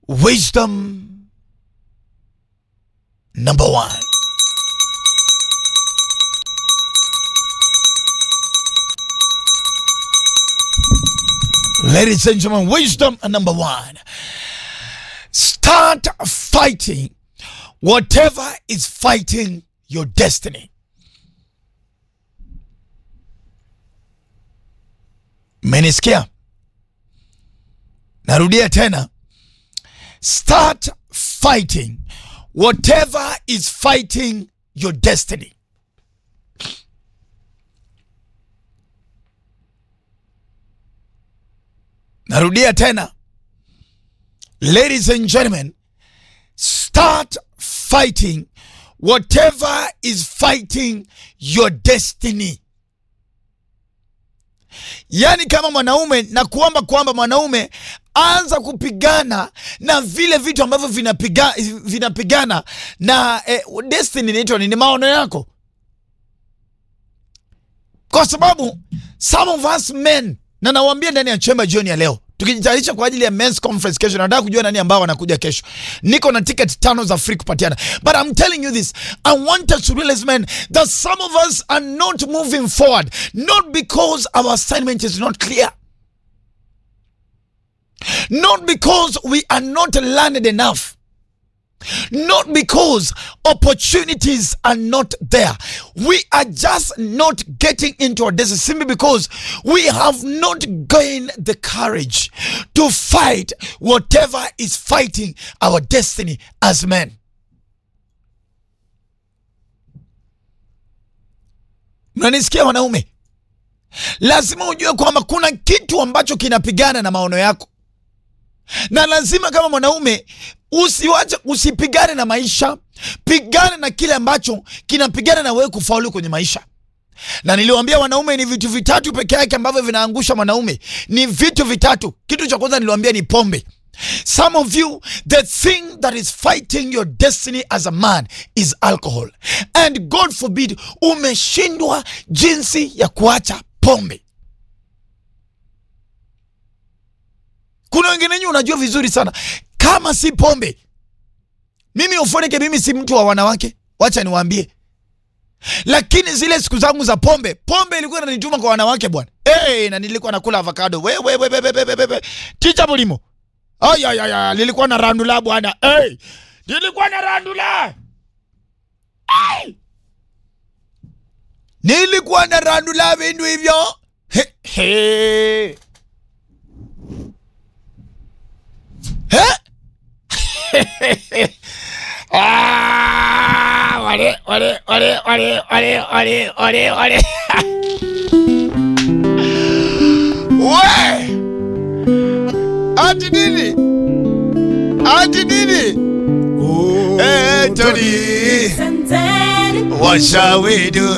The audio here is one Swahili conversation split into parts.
wisdom number one. Ladies and gentlemen, wisdom number one. Start fighting whatever is fighting your destiny. Menisikia? Narudia tena. Start fighting whatever is fighting your destiny. Narudia tena. Ladies and gentlemen, start fighting whatever is fighting your destiny. Yaani, kama mwanaume na kuomba kwamba mwanaume anza kupigana na vile vitu ambavyo vinapiga, vinapigana na eh, destiny inaitwa nini, maono yako, kwa sababu some of us men, na nawaambia ndani ya chemba jioni ya leo tukijitayarisha kwa ajili ya men's conference kesho. Nataka kujua nani ambao wanakuja kesho. Niko na ticket tano za free kupatiana, but I'm telling you this, I want us to realize men that some of us are not moving forward not because our assignment is not clear, not because we are not learned enough not because opportunities are not there. We are just not getting into our destiny simply because we have not gained the courage to fight whatever is fighting our destiny as men. Mnanisikia wanaume? Lazima ujue kwamba kuna kitu ambacho kinapigana na maono yako na lazima kama mwanaume usiwache, usipigane na maisha, pigane na kile ambacho kinapigana na wewe kufaulu kwenye maisha. Na niliwaambia wanaume ni vitu vitatu peke yake ambavyo vinaangusha mwanaume, ni vitu vitatu. Kitu cha kwanza niliwaambia ni pombe. Some of you, the thing that is fighting your destiny as a man is alcohol. And God forbid, umeshindwa jinsi ya kuacha pombe. Kuna wengine wenyu unajua vizuri sana kama si pombe. Mimi ufoneke, mimi si mtu wa wanawake, wacha niwaambie. Lakini zile siku zangu za pombe, pombe ilikuwa inanituma kwa wanawake bwana. Hey, na nilikuwa nakula avocado. We we we we we we we. Ticha bulimo. Ay ay ay, nilikuwa na randula bwana. Hey, nilikuwa na randula. Hey. Nilikuwa na randula vindu hivyo. He, he. Ah, wale wale wale wale wale wale wale wale. We! Ati nini? Ati nini? Eh, Tony. What shall we do?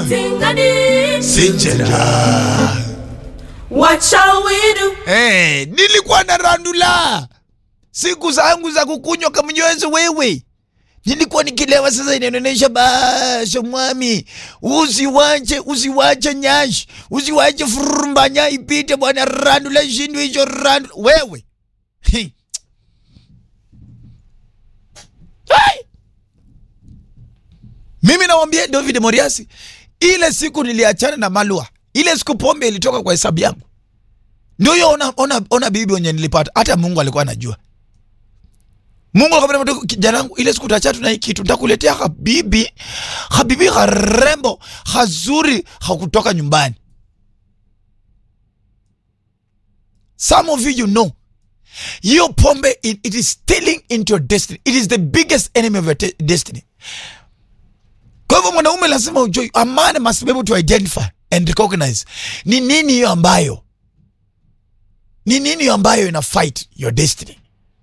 Sinjera. What shall we do? Eh, nilikuwa na randula siku zangu za kukunywa kamnywezi wewe, nilikuwa nikilewa. Sasa inaonyesha basho, mwami, usiwache usiwache nyashi, usiwache furumbanya ipite bwana, randula shindu hicho randu wewe Hi. Hai! Mimi nawambia David Moriasi, ile siku niliachana na Malua, ile siku pombe ilitoka kwa hesabu yangu. Ndio hiyo, ona, ona, ona bibi wenye nilipata, hata Mungu alikuwa anajua. Mungu akamwambia kijana wangu, ile siku utachatu na hii kitu nitakuletea habibi, habibi harembo hazuri hakutoka nyumbani. Some of you you know hiyo pombe it, it is stealing into your destiny. It is the biggest enemy of your te- destiny. Kwa hivyo mwanaume lazima ujue, a man must be able to identify and recognize ni nini hiyo ambayo ni nini hiyo ambayo ina fight your destiny.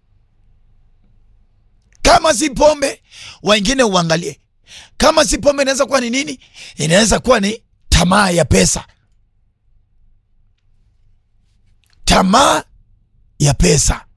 Kama si pombe, wengine uangalie. Kama si pombe, inaweza kuwa ni nini? Inaweza kuwa ni tamaa ya pesa, tamaa ya pesa.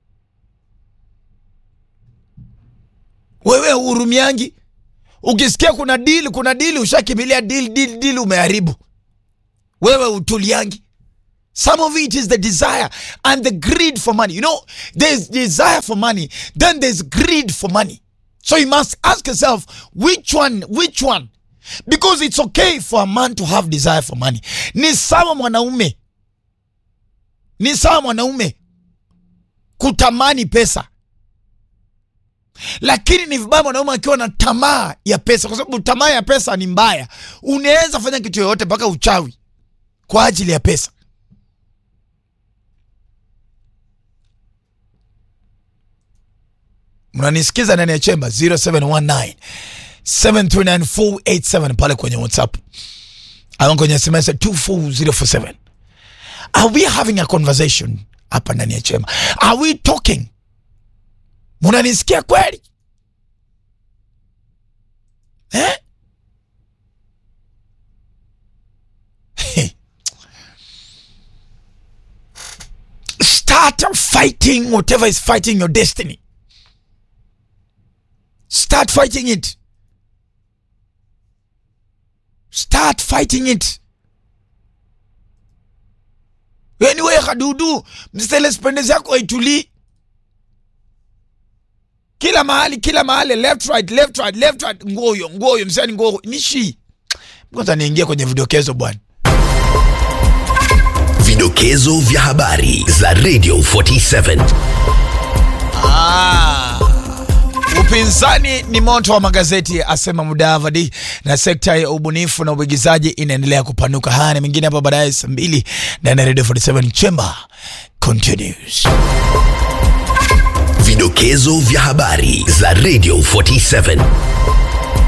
Wewe uhurumiangi, ukisikia kuna dili, kuna dili, ushakimbilia dili, dili, dili, umeharibu. Wewe utuliangi Some of it is the desire and the greed for money. You know, there's desire for money, then there's greed for money. So you must ask yourself, which one, which one? Because it's okay for a man to have desire for money. Ni sawa mwanaume, ni sawa mwanaume kutamani pesa, lakini ni vibaya mwanaume akiwa na tamaa ya pesa, kwa sababu tamaa ya pesa ni mbaya. Unaweza fanya kitu yoyote mpaka uchawi kwa ajili ya pesa. mnanisikiza ndani ya chemba 0719 739 pale kwenye whatsapp au kwenye sms 24047 are we having a conversation hapa ndani ya chemba are we talking mnanisikia kweli eh? start fighting whatever is fighting your destiny Start fighting it. Start fighting it. Anyway, kadudu msele spendezi yako haitulii kila mahali kila mahali left right left right left right ngoyo ngoyo msani ngoyo nishi kwanza niingie kwenye vidokezo bwana Vidokezo vya habari za Radio 47. Ah. Upinzani ni moto wa magazeti asema Mudavadi, na sekta ya ubunifu na uigizaji inaendelea kupanuka. Haya na mengine hapa baadaye saa mbili ndani ya Radio 47 Chamber continues. Vidokezo vya habari za Radio 47.